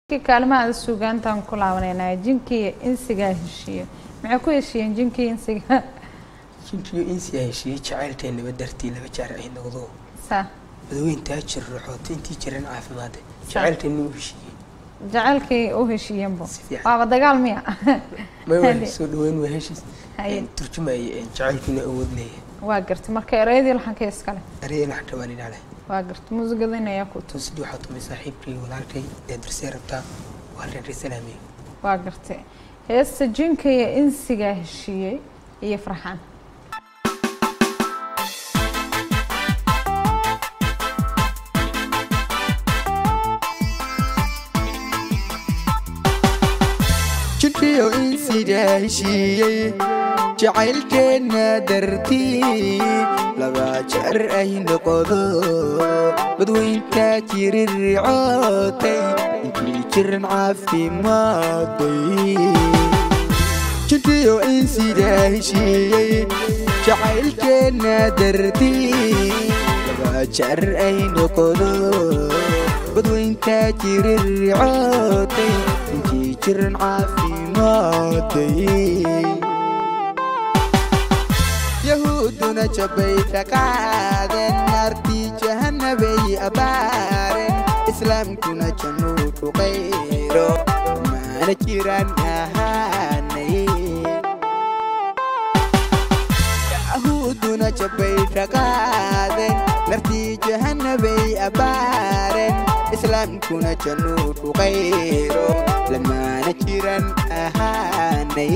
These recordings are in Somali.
kaalmaha suugaantaan ku laabanayna jinkiiyo insigaa heshiiye maxay ku heshiiyeen jinkii insiga jinkiyo insigaa heshiiyey jacaylkeennaba dartii laba jaar ay noqdo saa madaweyntaa jir raxoota intii jiran caafimaade jacaylkeenni u heshiiyey jacaylkii u heshiiyeenbo Si fiican. waaba dagaal miya may waa soo dhaweyn waa heshiis Haye. turjumaya jacaylkiina awood leeyahay waa gartay marka ereyadii laxanka iskale erey laxanta waan idhaa leh waa gartay muusigadan ayaa ku tun sidii waxaa tumay saaxiibkay walaalkay ee darsee rabtaa waa reer salaamey waa gartay heesta jinka iyo insigaa heshiiyey iyo farxaan jidhiyo insigaa heshiiyey jacaylkeenna dartii laba jeer ay noqodo badweyntaa jirircootay intii jiran caafimaaday jidhiyo insigaa heshiiyey jacaylkeenna dartii laba jeer ay noqodo badweyntaa jirircootay intii jiran caafimaaday yahuuduna jabbay ka qaadeen naartii jahannabay abaareen islaamkuna jannuu ku qayro maana jiraan ahaanay yahuuduna jabbay ka qaadeen naartii jahannabay abaareen islaamkuna jannuu ku qayro lamaana jiraan ahaanay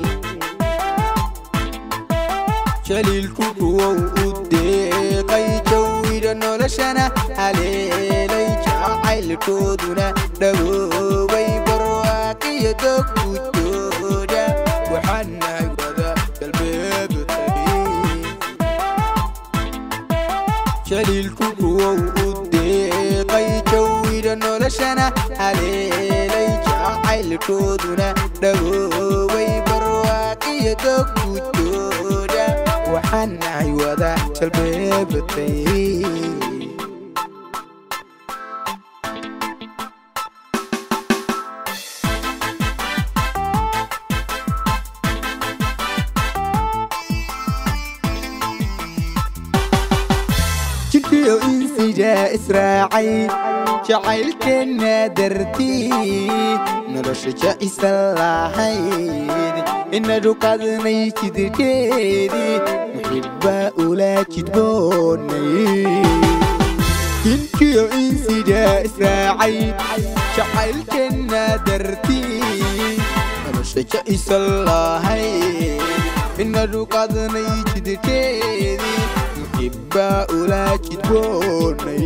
jaliilku kuwow u deeqay jawida noloshana haleelay jacaylkooduna dhawoobay barwaaqiyo dogudooda waxaan nahay wada galbeebtay jaliilku kuwow u deeqay jawida noloshana haleelay jacaylkooduna dhawoobay barwaaqiyo dogudooda waxaan nahay wada jalbeebatay jidhiyo insigaa israacay jacaylkeenna dartii nolosha ja'isa lahayd inadu qadnay jidkeedii muxibbaa ula jidboonay jinkiyo insigaa israacay jacaylkeenna dartii nolosha ja'isa lahayd inadu qadnay jidkeedii muxibbaa ula jidboonay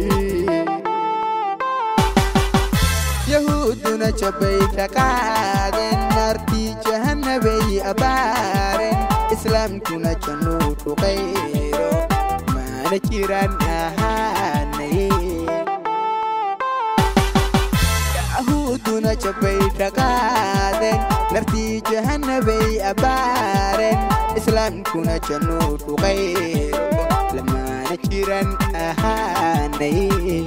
yahuuduna jabbay ka qaadeen naartii jahannabay abaareen islaamkuna jannuu ku qayro maana jiraan ahaanay yahuuduna jabbay ka qaadeen naartii jahannabay abaareen islaamkuna jannuu ku qayro lamaana jiraan ahaanay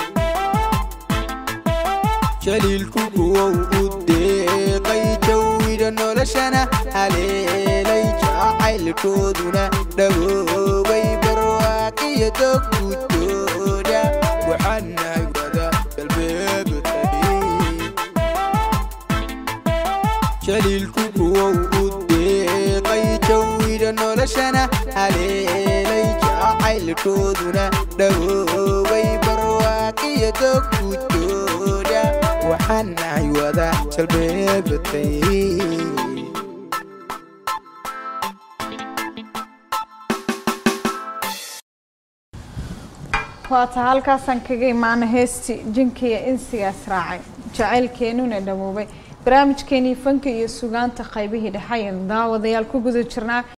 jaliilku kuwow u deeqay jawida noloshana haleelay jacaylkooduna dhawoobay barwaaqiyo dogudooda waxaan nahay wada galbeebtay jaliilku kuwow u deeqay jawida noloshana haleelay jacaylkooduna dhawoobay barwaaqiyo dogudooda waxaan nahay wada jalbeebatay waata halkaasaan kaga imaana heestii jinka iyo insigaas raacay jacaylkeenuna dhawoobay barnaamijkeenii fanka iyo sugaanta qaybihii dhexayan daawadayaal ku guda jirnaa